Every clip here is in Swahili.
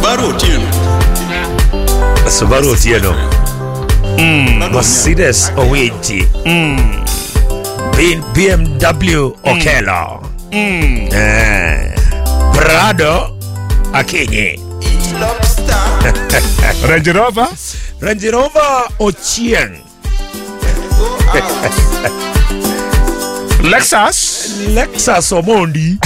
Subaru Otieno. Subaru Otieno. Mercedes Owiti. B- BMW Okelo. Eh. Prado Akinyi. Range Rover Range Rover Ochieng. Lexus Lexus Omondi.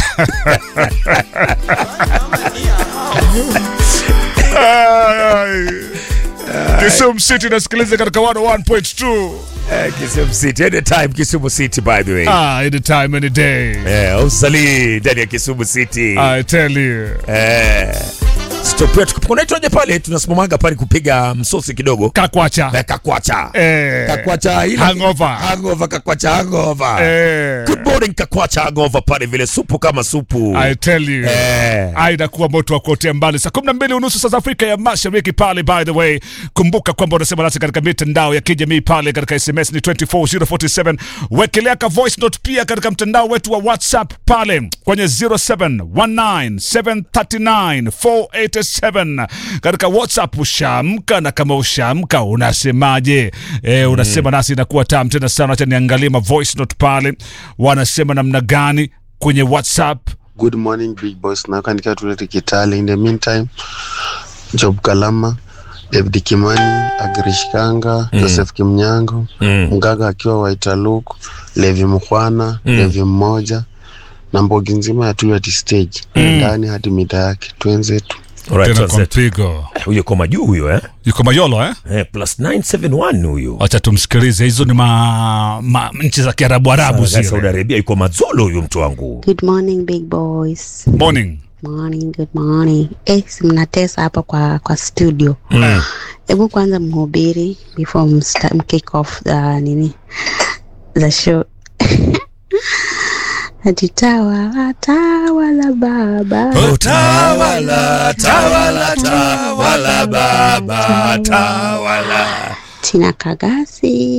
Kisumu City nasikiliza katika 101.2 Eh, Kisumu City. Anytime Kisumu City by the way. ah, anytime any day Eh, usalii ndani ya Kisumu City. I tell you Eh. Stop yetu. Kunaitwaje pale tunasimamaga pale kupiga msosi kidogo. kakwacha Eh, Kakwacha. eh, Kakwacha ile hangover Hangover Kakwacha hangover. eh, Good morning Kakwacha hangover pale vile supu kama supu. I tell you Eh. Ah, inakuwa moto wa kuotea mbali saa kumi na mbili unusu saa za Afrika ya Mashariki pale. By the way, kumbuka kwamba unasema nasi katika mitandao ya kijamii pale, katika SMS ni 24047 wekelea ka voice note pia katika mtandao wetu wa WhatsApp pale kwenye 0719739487 katika WhatsApp. Ushaamka na kama ushaamka unasemaje? E, unasema nasi inakuwa tam tena sana. Acha niangalie ma voice note pale, wanasema namna gani kwenye WhatsApp. Good morning big boss, nakandikia tulete Kitale. In the meantime, Job Kalama, David Kimani, Agrish Kanga, Joseph Kimnyango, Mm. Mgaga akiwa Waitaluk, Levi Mkhwana, Levi mmoja na mbogi nzima ya Tuleti stage ndani hadi mita yake twenzetu. Alright, tena kwa tuanze. mpigo Huyo kwa majuu huyo eh? yuko Mayolo eh? Eh, plus 971 huyo. Wacha tumsikilize. Hizo ni ma, ma nchi za Kiarabu Arabu Saudi zile. Arabia yuko mazolo huyo mtu wangu. Good morning big boys. Morning. Morning, good morning. Eh, si mnatesa hapa kwa kwa studio. Mm. Hebu kwanza mhubiri before msta, mkick off the nini the show. Ati tawala tawala baba Tawala, tawala, tawala baba, tawala. Tina Kagasi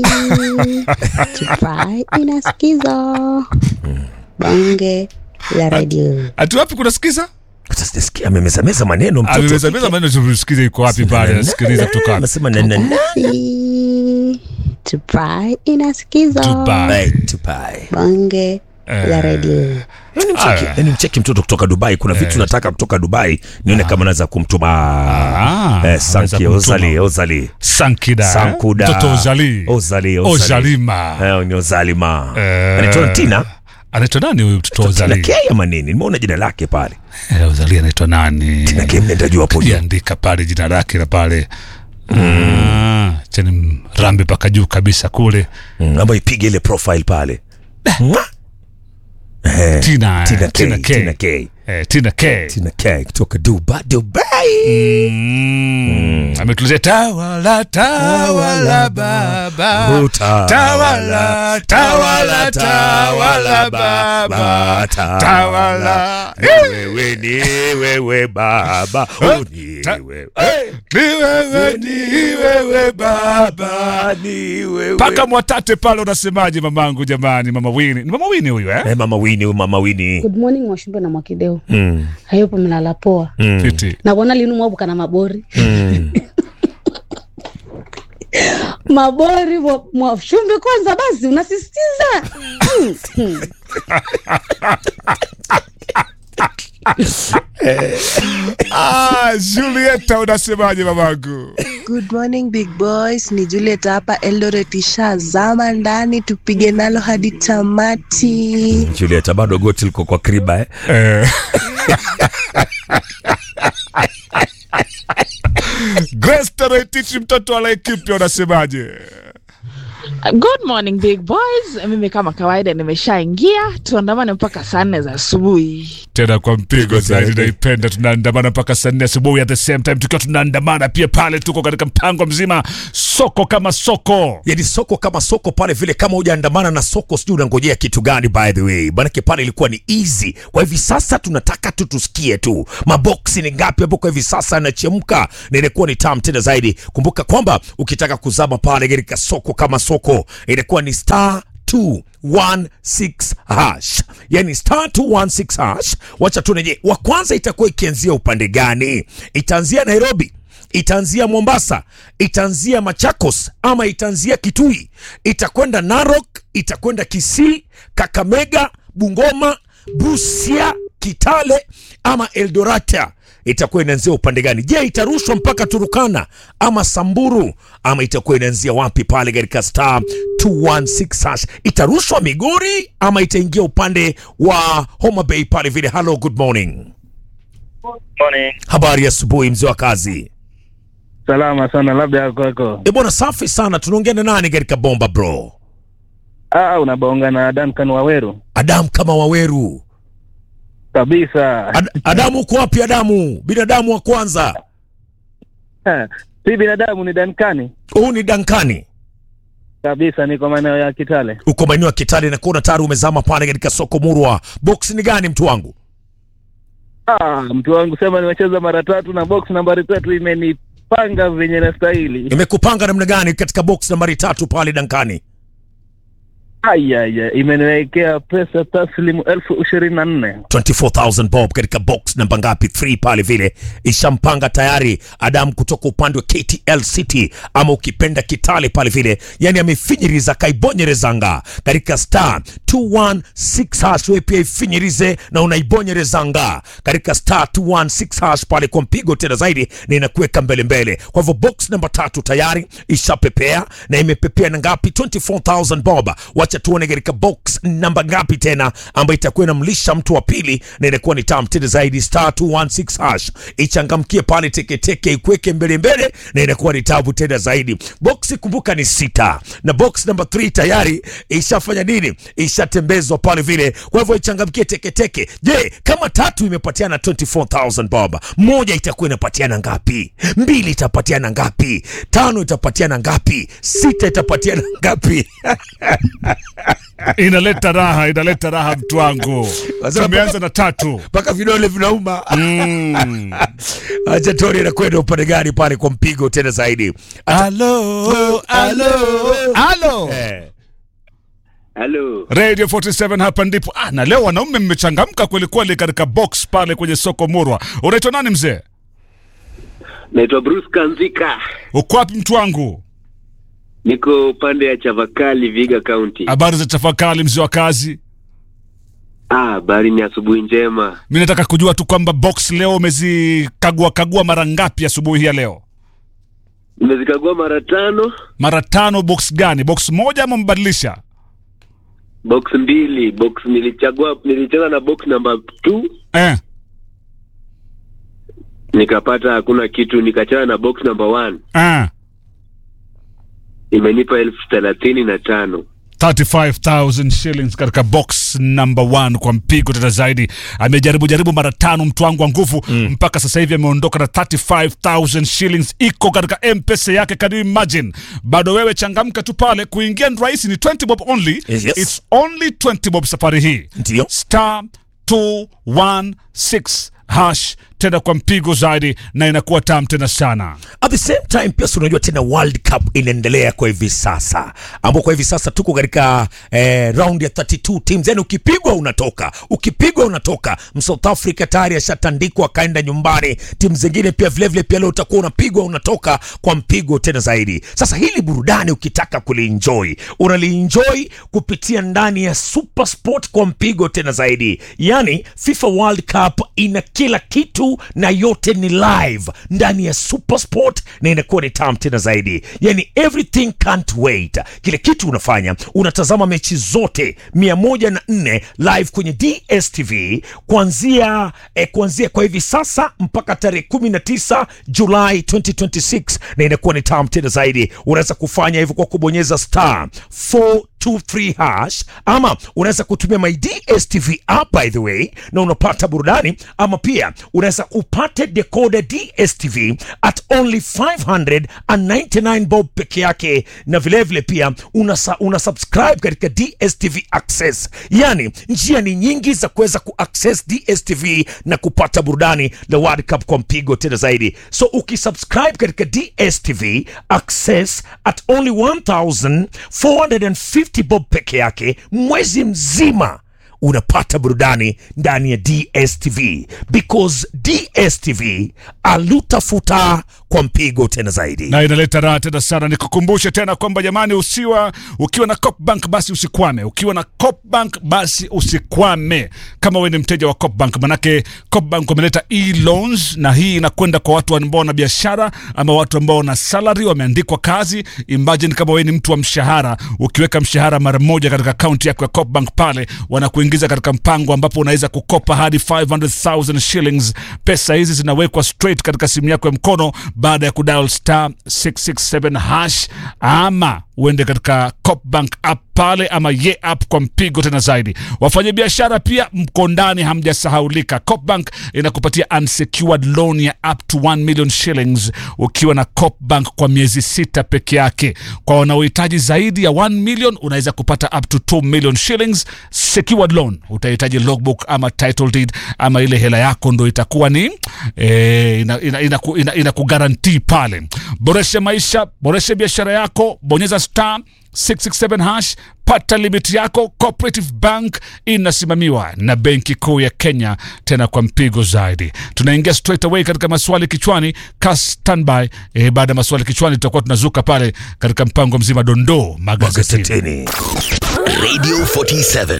Tupai inasikizo bonge la radio Ati wapi kunasikiza? Sasa sijasikia amemezameza maneno mtoto. Ameweza meza maneno tumsikize iko wapi pale asikiliza kutoka wapi. Anasema na na na. Kagasi Tupai inasikizo Dubai. Tupai, tupai. bonge la radio Yaani mcheki, Aya. yaani mcheki mtoto kutoka Dubai. Kuna vitu nataka kutoka Dubai nione kama naweza kumtuma Ah, eh, anaweza Sanki kumtuma. Ozali, Ozali. Sankida. eh? Sankuda. Mtoto Ozali. Ozali, Ozali. Ozalima. Eh, ni Ozalima. Eh. Anaitwa Tina. Anaitwa nani huyu mtoto Tina Ozali? K ama nini? Nimeona jina lake pale. Eh, Ozali anaitwa nani? Tina K mnenda juu hapo juu. Kiandika pale jina lake na pale. Mm. Chani rambi paka juu kabisa kule. Mm, ama ipige ile profile pale. Mwa! Eh, Tina, eh, Tina K. Tina K. Tina K. Eh, Tina K. Tina K kutoka Dubai. Dubai. Mm. Ametuletea tawala tawala baba Utawala, tawala tawala tawala baba tawala Wewe ni wewe baba. Oh, ni Ta- wewe. ni wewe ni wewe baba Baba ni wewe. paka mwatate pale unasemaje mamangu jamani mama wini ni mama wini huyu eh Eh, mama Wini, huyu mama Wini. good morning mwashumbe na mwakideu Mm, hayupo mlala poa mm, Titi. nabona linu mwabuka na mabori mm. mabori mwa- mwashumbe kwanza basi unasisitiza Mm, mm. ah Julieta unasemaje mamangu Good morning big boys, ni Juliet hapa Eldoret, ishazama ndani, tupige nalo hadi tamati. Julieta bado goti liko kwa kriba eh? eh Grace Taretiti mtoto wa Laikipia unasemaje Good morning big boys. Mimi kama kawaida nimeshaingia, tuandamane mpaka saa nne za asubuhi. tena kwa mpigo zaidi naipenda tunaandamana mpaka saa nne asubuhi at the same time tukiwa tunaandamana pia pale tuko katika mpango mzima soko kama soko yani soko kama soko pale vile kama hujaandamana na soko sijui unangojea kitu gani by the way manake pale ilikuwa ni easy kwa hivi sasa tunataka tu tusikie tu maboksi ni ngapi ambako hivi sasa yanachemka na inakuwa ni tam tena zaidi kumbuka kwamba ukitaka kuzama pale katika soko kama soko inakuwa ni star 216 hash, yani star 216 hash. Wacha tuneje, wa kwanza itakuwa ikianzia upande gani? Itaanzia Nairobi, itaanzia Mombasa, itaanzia Machakos ama itaanzia Kitui, itakwenda Narok, itakwenda Kisii, Kakamega, Bungoma, Busia, Kitale ama Eldorata itakuwa inaanzia upande gani? Je, itarushwa mpaka Turukana ama Samburu ama itakuwa inaanzia wapi pale katika star 216 hash? Itarushwa Migori ama itaingia upande wa Homa Bay pale vile? Hello, good morning. Morning. Habari ya asubuhi mzee wa kazi. Salama sana, labda ya kwako. E bwana, safi sana. Tunaongea na nani katika bomba bro? Ah, unabaonga na Duncan Waweru Adamu kama Waweru. kabisa. Ad Adamu uko wapi Adamu? Binadamu wa kwanza. Ha, si binadamu ni Dankani Huu ni Dankani. kabisa, niko maeneo ya Kitale. Uko maeneo ya Kitale na kuona tayari umezama pale katika soko Murwa. Box ni gani mtu wangu? Ah, mtu wangu sema nimecheza mara tatu na box nambari tatu imenipanga venye nastahili. Imekupanga namna gani katika box nambari tatu pale Dankani? Aya, imeniwekea pesa taslimu elfu ishirini na nne. 24000 bob katika box namba ngapi 3 pale vile ishampanga tayari Adam kutoka upande wa KTL City ama ukipenda Kitale pale vile, yani amefinyiriza kaibonyerezanga katika star 216 hash. Wewe pia ifinyirize na unaibonyerezanga katika star 216 hash pale kwa mpigo tena zaidi, na inakuweka mbele mbele. Kwa hivyo box namba tatu tayari ishapepea na imepepea na ngapi? 24000 bob. Wacha tuone katika box namba ngapi tena ambayo itakuwa inamlisha mtu wa pili na inakuwa ni tam tena zaidi, star 216 hash ichangamkie pale teketeke, ikweke mbele mbele na inakuwa ni tabu tena zaidi. Box kumbuka ni sita na box namba 3 tayari ishafanya nini? Ishatembezwa pale vile, kwa hivyo ichangamkie teketeke. Je, kama tatu imepatiana 24000 bob, moja itakuwa inapatiana ngapi? Mbili itapatiana ngapi? Tano itapatiana ngapi? Sita itapatiana ngapi? inaleta raha, inaleta raha mtu wangu. Wazee Tumeanza na tatu. mpaka vidole vinauma. Mm. Acha tuone inakwenda upande gani pale kwa mpigo tena zaidi. Alo, alo, alo. Eh, Halo, Radio 47 hapa ndipo. Ah, na leo wanaume mmechangamka kweli kweli katika box pale kwenye soko Murwa. Unaitwa nani mzee? naitwa Bruce Kanzika, Uko wapi mtu wangu? niko upande ya Chavakali, Viga County. Habari za tafakari mzee wa kazi. Ah, habari ni asubuhi njema. Mi nataka kujua tu kwamba box leo umezikagua kagua mara ngapi asubuhi hii ya leo? Nimezikagua mara tano, Mara tano. Box gani? Box moja ama mbadilisha? box mbili. Box nilichagua, nilicheza na box number 2 Eh. nikapata hakuna kitu, nikachana na box number 1 Ah. imenipa elfu thelathini na tano. 35,000 shillings katika box number one kwa mpigo tena zaidi. Amejaribu jaribu mara tano mtu wangu wa nguvu mpaka sasa hivi ameondoka na 35,000 shillings iko katika M-Pesa yake. Can you imagine? Bado wewe changamka tu pale, kuingia ni rahisi, ni 20 bob only. Yes, yes. It's only 20 bob safari hii. Ndio. Star 216 hash tena kwa mpigo zaidi, na inakuwa tam tena sana. At the same time pia si unajua tena World Cup inaendelea kwa hivi sasa, ambao kwa hivi sasa tuko katika eh, round ya 32 teams, yani ukipigwa unatoka, ukipigwa unatoka. South Africa tayari ashatandikwa akaenda nyumbani, timu zingine pia vilevile vile pia leo utakuwa unapigwa unatoka kwa mpigo tena zaidi. Sasa hili burudani ukitaka kulienjoy unalienjoy kupitia ndani ya Super Sport kwa mpigo tena zaidi, yani FIFA World Cup ina kila kitu na yote ni live ndani ya Super Sport na inakuwa ni tam tena zaidi, yani everything can't wait. Kile kitu unafanya unatazama mechi zote 104 live kwenye DStv kuanzia eh, kuanzia kwa hivi sasa mpaka tarehe 19 Julai 2026 na inakuwa ni tam tena zaidi. Unaweza kufanya hivyo kwa kubonyeza star 423 hash ama unaweza kutumia my DStv app by the way, na unapata burudani ama pia unaweza upate decoder DStv at only 599 bob peke yake, na vilevile vile pia una, una subscribe katika DStv Access. Yani njia ni nyingi za kuweza kuaccess DStv na kupata burudani la World Cup kwa mpigo tena zaidi. So ukisubscribe katika DStv Access at only 1450 50 bob peke yake mwezi mzima unapata burudani ndani ya dstv because dstv alutafuta kwa mpigo tena zaidi na inaleta raha tena sana. Nikukumbushe tena kwamba jamani, usiwa ukiwa na Copbank basi usikwame. Ukiwa na Copbank basi usikwame, kama wewe ni mteja wa Copbank, manake Copbank wameleta e-loans, na hii inakwenda kwa watu ambao wana biashara ama watu ambao wana salary, wameandikwa kazi. Imagine kama wewe ni mtu wa mshahara, ukiweka mshahara mara moja katika akaunti yako ya Copbank pale, wanakuingiza katika mpango ambapo unaweza kukopa hadi 500,000 shillings. Pesa hizi zinawekwa straight katika simu yako ya mkono baada ya kudial star 667 hash ama uende katika Copbank app pale ama ye app kwa mpigo tena zaidi. Wafanyabiashara pia mko ndani, hamjasahaulika. Copbank inakupatia unsecured loan ya up to 1 million shillings ukiwa na Copbank kwa miezi sita peke yake. Kwa wanaohitaji zaidi ya 1 million unaweza kupata up to 2 million shillings secured loan. Utahitaji logbook ama title deed ama ile hela yako ndo itakuwa ni eh, ina, ina, ina, ina, ina kugarantii pale. Boresha maisha, boresha biashara yako, bonyeza star 667 hash, pata limit yako. Cooperative Bank inasimamiwa na Benki Kuu ya Kenya, tena kwa mpigo zaidi. Tunaingia straight away katika maswali kichwani, ka standby. E, baada ya maswali kichwani tutakuwa tunazuka pale katika mpango mzima dondoo magazetini. magazetini Radio 47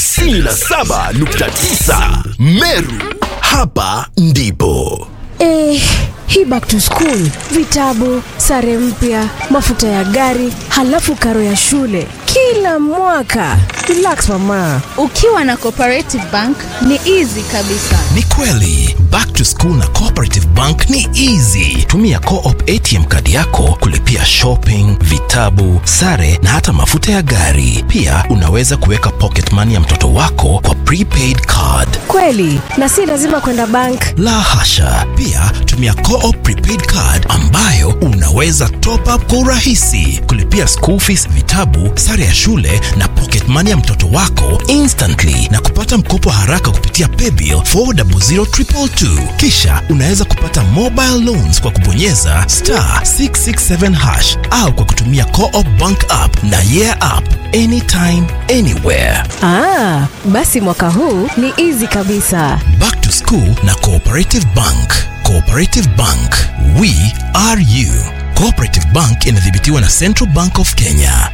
97.9 Meru. Hapa ndipo Eh, hii back to school, vitabu, sare mpya, mafuta ya gari, halafu karo ya shule kila mwaka. Relax mama. Ukiwa na Cooperative Bank ni easy kabisa. ni kweli back to school na cooperative bank ni easy tumia co-op atm kadi yako kulipia shopping vitabu sare na hata mafuta ya gari pia unaweza kuweka pocket money ya mtoto wako kwa prepaid card Kweli, na si lazima kwenda bank. la hasha pia tumia co-op prepaid card ambayo unaweza top up kwa urahisi kulipia school fees vitabu sare ya shule na pocket money ya mtoto wako instantly na kupata mkopo haraka kupitia paybill 400222 kisha unaweza kupata mobile loans kwa kubonyeza star 667 hash au kwa kutumia co-op bank app na yeah app anytime anywhere Ah, basi mwaka huu ni easy kabisa. Back to School na Cooperative Bank. Cooperative Bank, we are you. Cooperative Bank inadhibitiwa na Central Bank of Kenya.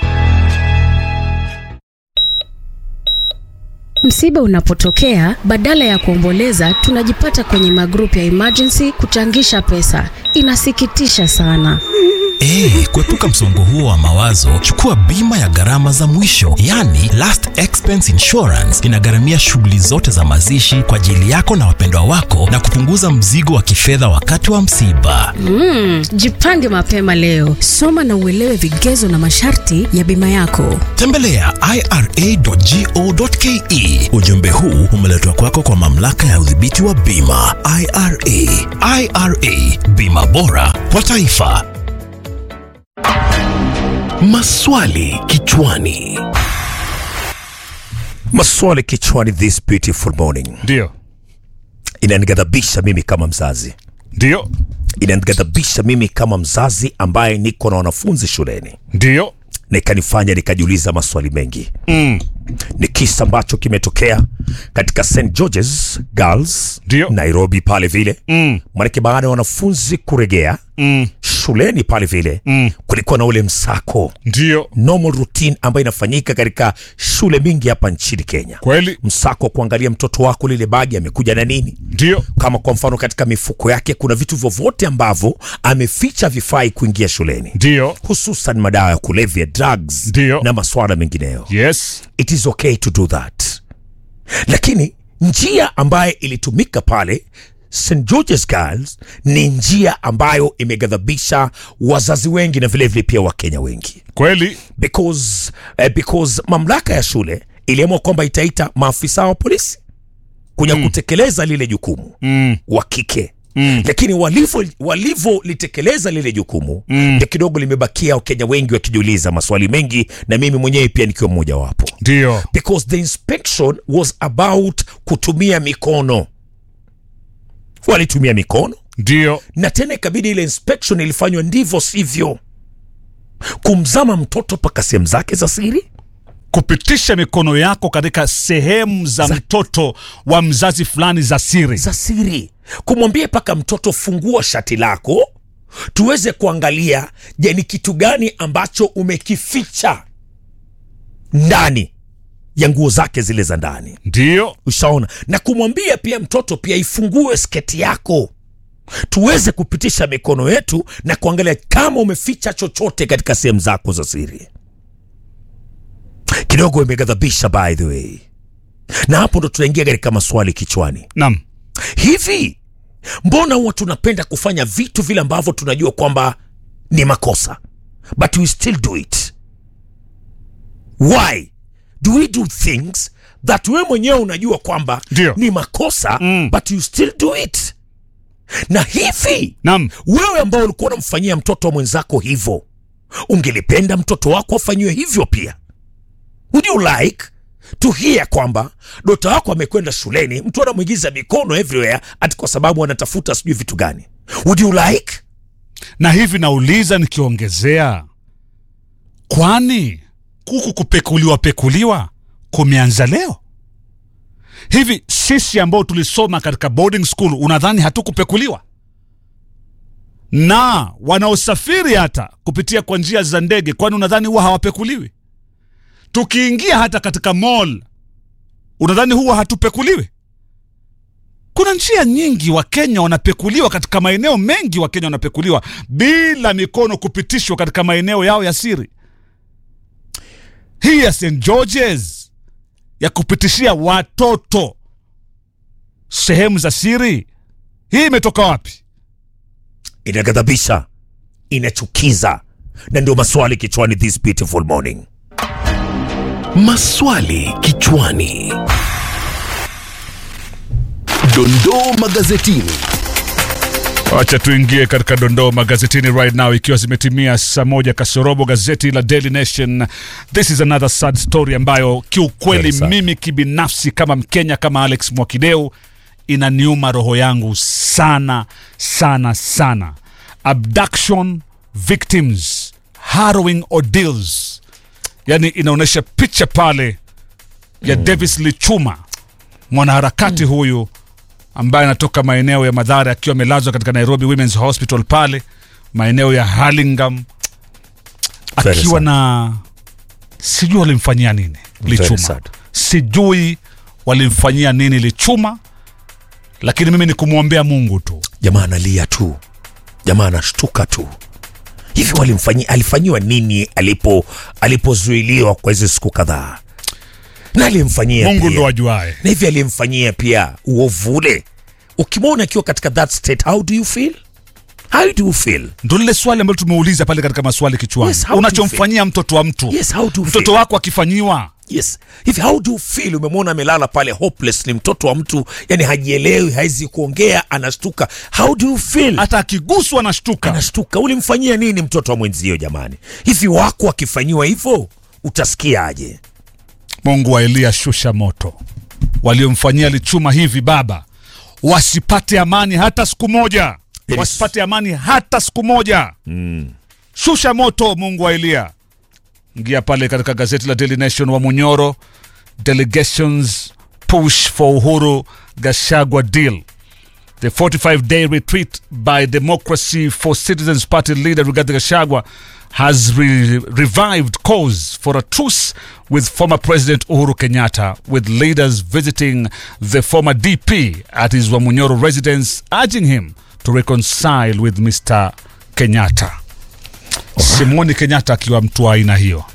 Msiba unapotokea, badala ya kuomboleza, tunajipata kwenye magrupu ya emergency kuchangisha pesa. Inasikitisha sana. Eh, kuepuka msongo huo wa mawazo, chukua bima ya gharama za mwisho, yani last expense insurance. Inagharamia shughuli zote za mazishi kwa ajili yako na wapendwa wako na kupunguza mzigo wa kifedha wakati wa msiba. Mm, jipange mapema leo. Soma na uelewe vigezo na masharti ya bima yako. Tembelea ira.go.ke. Ujumbe huu umeletwa kwako kwa mamlaka ya udhibiti wa bima IRA. IRA, bima bora kwa taifa. Maswali kichwani. maswali kichwani this beautiful morning Ndio, inanighadhabisha mimi kama mzazi ndio, inanighadhabisha mimi kama mzazi ambaye niko na wanafunzi shuleni ndio. na ikanifanya nikajiuliza maswali mengi Mm. ni kisa ambacho kimetokea katika st georges girls Ndio. nairobi pale vile Mm. manake baada ya wanafunzi kuregea Mm. shuleni pale vile Mm. kulikuwa na ule msako Ndio, normal routine ambayo inafanyika katika shule mingi hapa nchini kenya kweli, msako wa kuangalia mtoto wako lile bagi amekuja na nini ndio, kama kwa mfano katika mifuko yake kuna vitu vyovyote ambavyo ameficha vifai kuingia shuleni ndio, hususan madawa ya kulevya drugs Ndio. na maswala mengineyo yes, it is okay to do that lakini njia ambayo ilitumika pale st georges girls ni njia ambayo imeghadhabisha wazazi wengi na vilevile pia wakenya wengi kweli, because, eh, because mamlaka ya shule iliamua kwamba itaita maafisa wa polisi kuja kutekeleza lile jukumu mm. wa kike Mm. lakini walivyo- walivyolitekeleza lile jukumu Mm. ndio kidogo limebakia wakenya wengi wakijiuliza maswali mengi na mimi mwenyewe pia nikiwa mmoja wapo ndio, because the inspection was about kutumia mikono walitumia mikono ndio, na tena ikabidi ile inspection ilifanywa ndivyo sivyo kumzama mtoto mpaka sehemu zake za siri kupitisha mikono yako katika sehemu za, mtoto wa mzazi fulani za siri za siri kumwambia mpaka mtoto fungua shati lako tuweze kuangalia je ni kitu gani ambacho umekificha ndani ya nguo zake zile za ndani ndio ushaona na kumwambia pia mtoto pia ifungue sketi yako tuweze kupitisha mikono yetu na kuangalia kama umeficha chochote katika sehemu zako za siri kidogo imeghadhabisha by the way na hapo ndo tunaingia katika maswali kichwani nam hivi mbona huwa tunapenda kufanya vitu vile ambavyo tunajua kwamba ni makosa but we still do it why do we do things that we mwenyewe unajua kwamba Ndio. ni makosa mm. but you still do it na hivi nam wewe ambao ulikuwa unamfanyia mtoto wa mwenzako hivyo ungelipenda mtoto wako afanyiwe hivyo pia would you like to hear kwamba dota wako amekwenda shuleni mtu anamwingiza mikono everywhere ati kwa sababu anatafuta sijui vitu gani would you like na hivi nauliza nikiongezea kwani kuku kupekuliwa pekuliwa kumeanza leo hivi sisi ambao tulisoma katika boarding school unadhani hatukupekuliwa na wanaosafiri hata kupitia kwa njia za ndege kwani unadhani huwa hawapekuliwi tukiingia hata katika mall unadhani huwa hatupekuliwi kuna njia nyingi wakenya wanapekuliwa katika maeneo mengi wakenya wanapekuliwa bila mikono kupitishwa katika maeneo yao ya siri hii ya st georges ya kupitishia watoto sehemu za siri hii imetoka wapi inaghadhabisha inachukiza na ndio maswali kichwani this beautiful morning Maswali kichwani. Dondoo magazetini. wacha tuingie katika dondoo magazetini right now ikiwa zimetimia saa moja kasorobo gazeti la daily nation this is another sad story ambayo kiukweli Very sad. mimi kibinafsi kama mkenya kama alex mwakideu inaniuma roho yangu sana sana sana abduction victims harrowing ordeals yani inaonyesha picha pale ya mm. davis lichuma mwanaharakati mm. huyu ambaye anatoka maeneo ya madhara akiwa amelazwa katika nairobi womens hospital pale maeneo ya harlingam Very akiwa sad. na sijui walimfanyia nini Very lichuma sad. sijui walimfanyia nini lichuma lakini mimi ni kumwombea mungu tu jamaa analia tu jamaa anashtuka tu hivi walimfanyia alifanyiwa nini alipo alipozuiliwa kwa hizo siku kadhaa na alimfanyia mungu pia. ndo ajuae na hivi alimfanyia pia uovu ule ukimwona akiwa katika that state how do you feel how do you feel ndo lile swali ambalo tumeuliza pale katika maswali kichwani Yes, how do you unachomfanyia mtoto wa mtu yes how do you mtoto feel? wako akifanyiwa yes hivi how do you feel umemwona amelala pale hopeless ni mtoto wa mtu yani hajielewi hawezi kuongea anashtuka how do you feel hata akiguswa anashtuka anashtuka ulimfanyia nini mtoto wa mwenzio jamani hivi wako akifanyiwa hivyo utasikiaje mungu wa eliya shusha moto waliomfanyia lichuma hivi baba wasipate amani hata siku moja Yes. wasipate amani hata siku moja mm. shusha moto mungu wa eliya ingia pale katika gazeti la daily nation wa munyoro delegations push for uhuru gashagwa deal The 45 day retreat by Democracy for Citizens Party leader Rigathi Gachagua has re- revived calls for a truce with former President Uhuru Kenyatta, with leaders visiting the former DP at his Wamunyoro residence, urging him to reconcile with Mr. Kenyatta. Simoni Kenyatta akiwa mtu wa aina hiyo.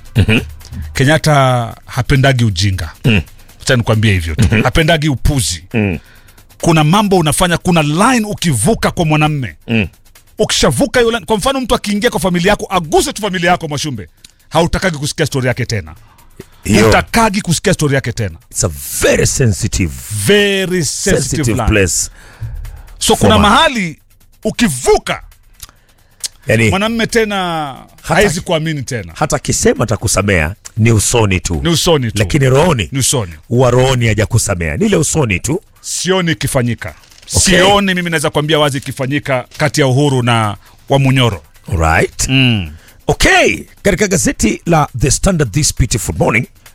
Kenyatta hapendagi ujinga. Acha nikwambie hivyo tu. Hapendagi upuzi kuna mambo unafanya kuna line ukivuka kwa mwanamme Mm. ukishavuka hiyo line kwa mfano mtu akiingia kwa familia yako aguse tu familia yako mwashumbe hautakagi kusikia stori yake tena Hiyo. utakagi kusikia stori yake tena It's a very sensitive, very sensitive, sensitive line. place. so kuna Former. mahali ukivuka Yani, mwanamme tena hawezi kuamini tena hata akisema atakusamea ni usoni tu, ni usoni tu lakini rohoni ni usoni huwa rohoni hajakusamea, ni ile usoni tu. sioni ikifanyika Okay. sioni mimi naweza kuambia wazi ikifanyika kati ya uhuru na wamunyoro Right. mm. Okay, katika gazeti la The Standard this beautiful morning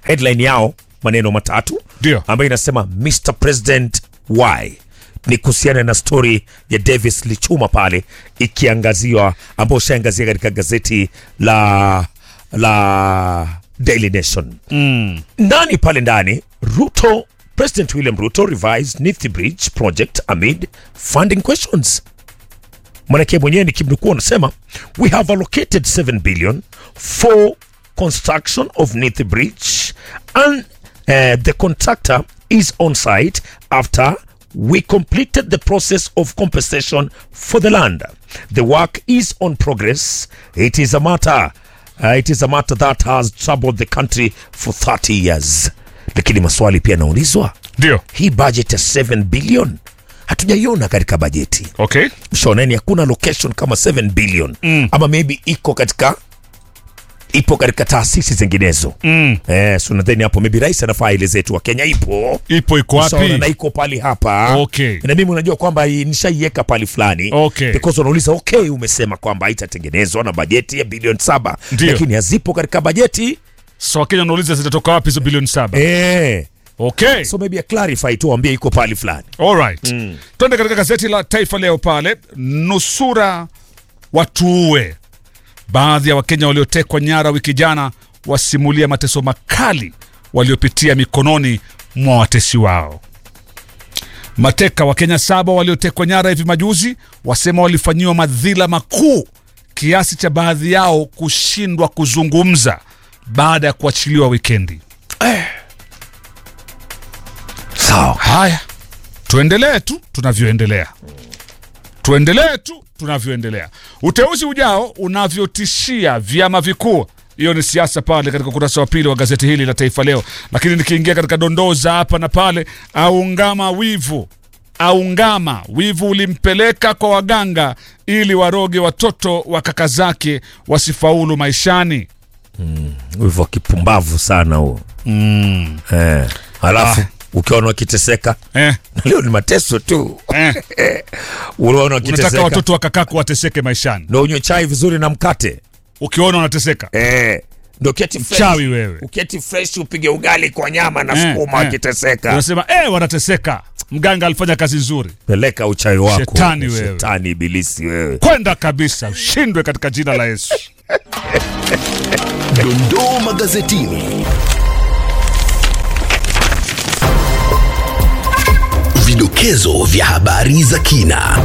headline yao maneno matatu ndio ambayo inasema Mr President why ni kuhusiana na stori ya Davis Lichuma pale ikiangaziwa ambayo ushaangazia katika gazeti la la Daily Nation mm. ndani pale ndani Ruto President William Ruto revised Nithi Bridge project amid funding questions manake mwenyewe nikimnukuu anasema we have allocated 7 billion for construction of Nithi Bridge and uh, the contractor is on site after we completed the process of compensation for the land the work is on progress it is a matter uh, it is a matter that has troubled the country for 30 years lakini maswali pia yanaulizwa ndio hii budget ya 7 billion hatujaiona katika bajeti okay shoneni hakuna location kama 7 billion Mm. ama maybe iko katika ipo katika taasisi zinginezo mm. eh, so nadhani hapo maybe rais anafaa eleze tu wa Kenya ipo ipo iko Ushaona wapi na iko pali hapa Okay. na mimi unajua kwamba hii nishaiweka pali fulani Okay. because wanauliza okay umesema kwamba haitatengenezwa na bajeti ya bilioni saba Ndio. lakini hazipo katika bajeti so wakenya wanauliza zitatoka wapi hizo bilioni saba eh. okay so maybe clarify tu waambie iko pali fulani Alright. Mm. Twende katika gazeti la Taifa Leo pale, nusura watuue. Baadhi ya Wakenya waliotekwa nyara wiki jana wasimulia mateso makali waliopitia mikononi mwa watesi wao. Mateka wa Kenya saba waliotekwa nyara hivi majuzi wasema walifanyiwa madhila makuu kiasi cha baadhi yao kushindwa kuzungumza baada ya kuachiliwa wikendi. sawa Haya, tuendelee tu tunavyoendelea, tuendelee tu tunavyoendelea. Uteuzi ujao unavyotishia vyama vikuu. Hiyo ni siasa pale katika ukurasa wa pili wa gazeti hili la Taifa Leo. Lakini nikiingia katika dondoo za hapa na pale, aungama wivu aungama wivu ulimpeleka kwa waganga ili waroge watoto wa kaka zake wasifaulu maishani. hivyo kipumbavu sana huo mm. eh. halafu Ah. ukiona wakiteseka eh. na leo ni mateso tu eh. unaona Unataka wakiteseka watoto wa kakako wateseke maishani, ndo unywe chai vizuri na mkate ukiona wanateseka eh. ndo keti fresh. Mchawi wewe. uketi fresh upige ugali kwa nyama na Eh, sukuma eh. wakiteseka unasema eh, wanateseka. Mganga alifanya kazi nzuri, peleka uchawi wako Shetani wewe. shetani ibilisi wewe kwenda kabisa, ushindwe katika jina la Yesu. Dondoo magazetini. Vidokezo vya habari za kina.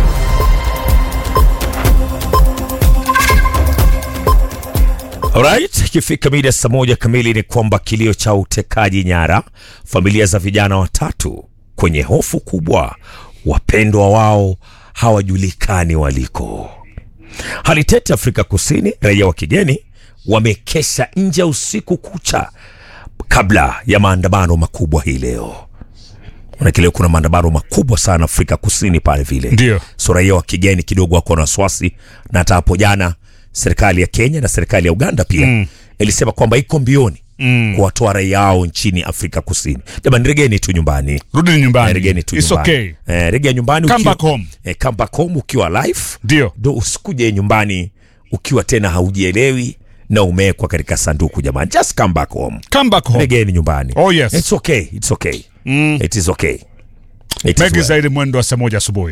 Alright, ikifika mida saa moja kamili ni kwamba kilio cha utekaji nyara, familia za vijana watatu kwenye hofu kubwa, wapendwa wao hawajulikani waliko. Hali tete Afrika Kusini, raia wa kigeni wamekesha nje usiku kucha kabla ya maandamano makubwa hii leo. Manake leo kuna maandamano makubwa sana Afrika Kusini pale vile, Ndio. so raia wa kigeni kidogo wako na wasiwasi, na hata hapo jana serikali ya Kenya na serikali ya Uganda pia Mm. ilisema kwamba iko mbioni Mm. kuwatoa raia wao nchini Afrika Kusini. Jamani, regeni tu nyumbani, Rudi nyumbani, Eh, regeni tu It's nyumbani. okay. Eh, regea nyumbani Come ukiwa- back home. eh, come back home ukiwa life Ndio. ndo usikuje nyumbani ukiwa tena haujielewi na umewekwa katika sanduku jamani just come back home Come back home. regeni nyumbani Oh, yes. it's okay it's okay Mm. it is okay it is Mengi well. zaidi mwendo wa saa moja asubuhi.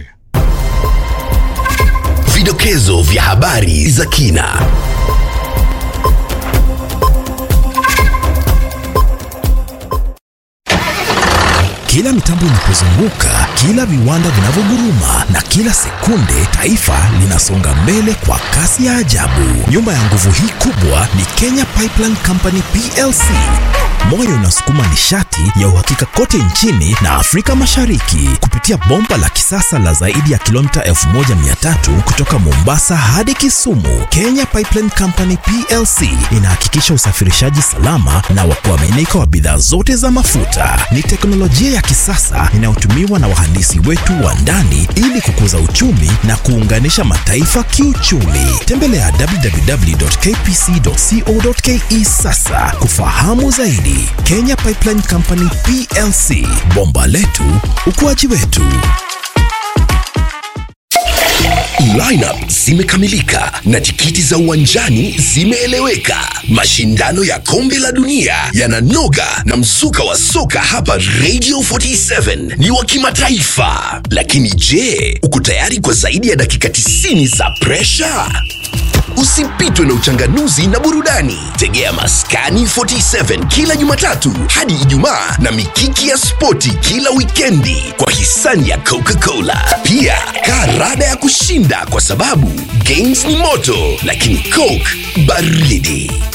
Vidokezo vya habari za kina. Kila mitambo inapozunguka, kila viwanda vinavyoguruma na kila sekunde taifa linasonga mbele kwa kasi ya ajabu. Nyuma ya nguvu hii kubwa ni Kenya Pipeline Company PLC. Moyo unasukuma nishati ya uhakika kote nchini na Afrika Mashariki kupitia bomba la kisasa la zaidi ya kilomita 1300 kutoka Mombasa hadi Kisumu. Kenya Pipeline Company PLC inahakikisha usafirishaji salama na wa kuaminika wa bidhaa zote za mafuta. Ni teknolojia ya kisasa inayotumiwa na wahandisi wetu wa ndani ili kukuza uchumi na kuunganisha mataifa kiuchumi. Tembelea www.kpc.co.ke sasa kufahamu zaidi. Kenya Pipeline Company PLC, bomba letu, ukuaji wetu. Lineup zimekamilika na tikiti za uwanjani zimeeleweka. Mashindano ya kombe la dunia yananoga na mzuka wa soka hapa Radio 47 ni wa kimataifa. Lakini je, uko tayari kwa zaidi ya dakika 90 za presha? Usipitwe na uchanganuzi na burudani. Tegea Maskani 47 kila Jumatatu hadi Ijumaa na mikiki ya spoti kila wikendi kwa hisani ya Coca-Cola. Pia karada ya kushinda kwa sababu games ni moto, lakini Coke baridi.